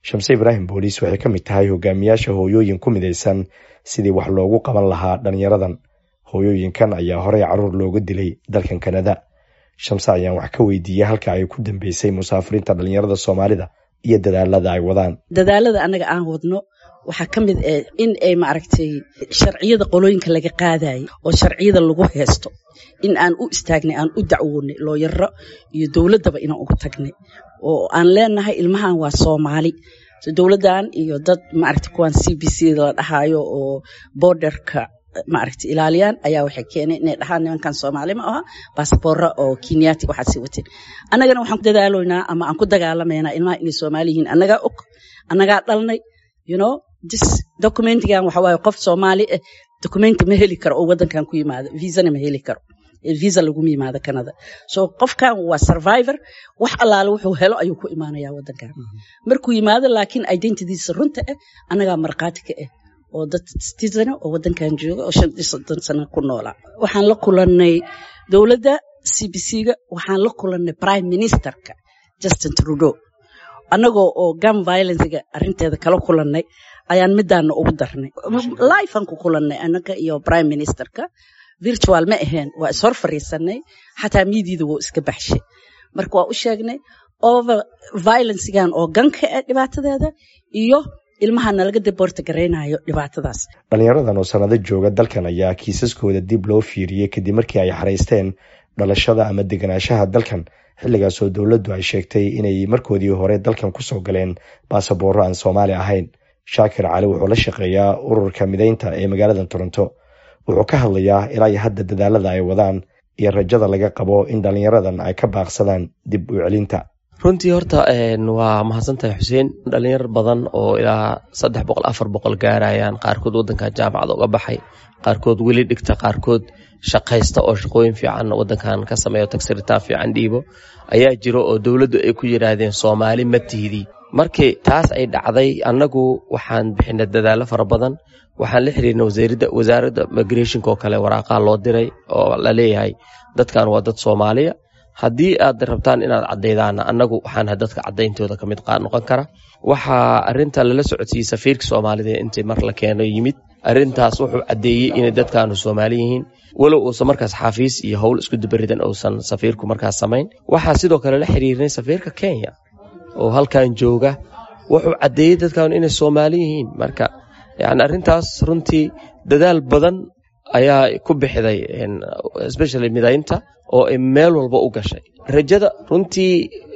shamse ibraahim booliis waxay ka mid tahay hogaamiyaasha hooyooyin ku midaysan sidii wax loogu qaban lahaa dhalinyaradan hooyooyinkan ayaa horey caruur looga dilay dalkan kanada shamse ayaan wax ka weydiiyey halka ay ku dambeysay musaafiriinta dhalinyarada soomaalida iyo dadaalada ay wadaan dadaalada anaga aan wadno waxaa ka mid ah in ay maaragtay sharciyada qolooyinka laga qaadayay oo sharciyada lagu heesto in aan u istaagnay aan u dacwoonay looyaro iyo dowladdaba inaan ugu tagnay oo aan leenahay ilmahan waa soomaali dowladdan iyo dad maaragta kuwaan c b c la dhahaayo oo borderka maaragta ilaaliyaan ayaa waxay keeneen inay dhahaan nimankan soomaali ma aha basaboora oo kenyaati waxaad sii wateen annagana waxaan ku dadaaloynaa ama aan ku dagaalamaynaa ilmaha inay soomaali yihiin annagaa og annagaa dhalnay you know this documentigan waxa waaye qof soomaali ah documenti ma heli karo oo waddankan ku yimaado visana ma heli karo visa laguma yimaado canada so qofkan waa survivor wax allaale wuxuu helo ayuu ku imaanaya waddankan markuu yimaado laakiin identitiisa runta ah annagaa markhaati ka ah oo dad citizen oo waddankan jooga oo shan iyo soddon sano ku noolaa waxaan la kulannay dowladda c b c-ga waxaan la kulannay prime ministerka justin trudeau annagoo oo gam violencega arrinteeda kala kulannay ayaan midaana ugu darnay lifean ku kulannay annaga iyo prime ministerka virtual ma aheen waa ishor fariisanay xataa miidiida wuu iska baxshay marka waa u sheegnay over violencegan oo ganka ah dhibaatadeeda iyo ilmaha nalaga daboorta garaynayo dhibaatadaas dhalinyaradan oo sanado jooga dalkan ayaa kiisaskooda dib loo fiiriyey kadib markii ay xaraysteen dhalashada ama deganaanshaha dalkan xilligaasoo dowladdu ay sheegtay inay markoodii hore dalkan kusoo galeen baasaboorro aan soomaali ahayn shaakir cali wuxuu la shaqeeyaa ururka mideynta ee magaalada toronto wuxuu ka hadlayaa ilaa iyo hadda dadaalada ay wadaan iyo rajada laga qabo in dhalinyaradan ay ka baaqsadaan dib u celinta runtii horta waa mahadsantahay xuseen dhalinyar badan oo ilaa saddex boqol afar boqol gaarayaan qaarkood waddankan jaamacada uga baxay qaarkood weli dhigta qaarkood shaqaysta oo shaqooyin fiican waddankan ka sameeyo tagsiritaan fiican dhiibo ayaa jiro oo dowladdu ay ku yidhaahdeen soomaali ma tihdi markii taas ay dhacday annagu waxaan bixinay dadaallo fara badan waxaan la xiriirnay wasaaradda migrationka oo kale waraaqaa loo diray oo la leeyahay dadkan waa dad soomaaliya haddii aad rabtaan inaad caddaydaan annagu waxaan dadka caddayntooda ka mid noqon kara waxaa arinta lala socodsiiyey safiirka soomaalida intii mar la keeno yimid arintaas wuxuu caddeeyey inay dadkaanu soomaali yihiin walow uusan markaas xafiis iyo howl isku dubaridan uusan safiirku markaas samayn waxaa sidoo kale la xiriirnay safiirka kenya oo halkan jooga wuxuu caddeeyey dadkaanu inay soomaali yihiin marka yani arrintaas runtii dadaal badan ayaa ku bixiday especially midaynta oo ay meel walba u gashay rajada runtii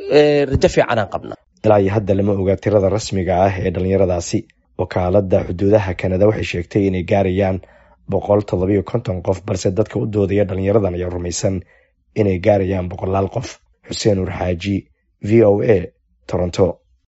rajo fiicanaan qabna ilaa iyo hadda lama oga tirada rasmiga ah ee dhalinyaradaasi wakaaladda xuduudaha kanada waxay sheegtay inay gaarayaan boqol toddobiyo konton qof balse dadka u doodaya dhalinyaradan ayaa rumaysan inay gaarayaan boqolaal qof xuseen uur xaaji v o a toronto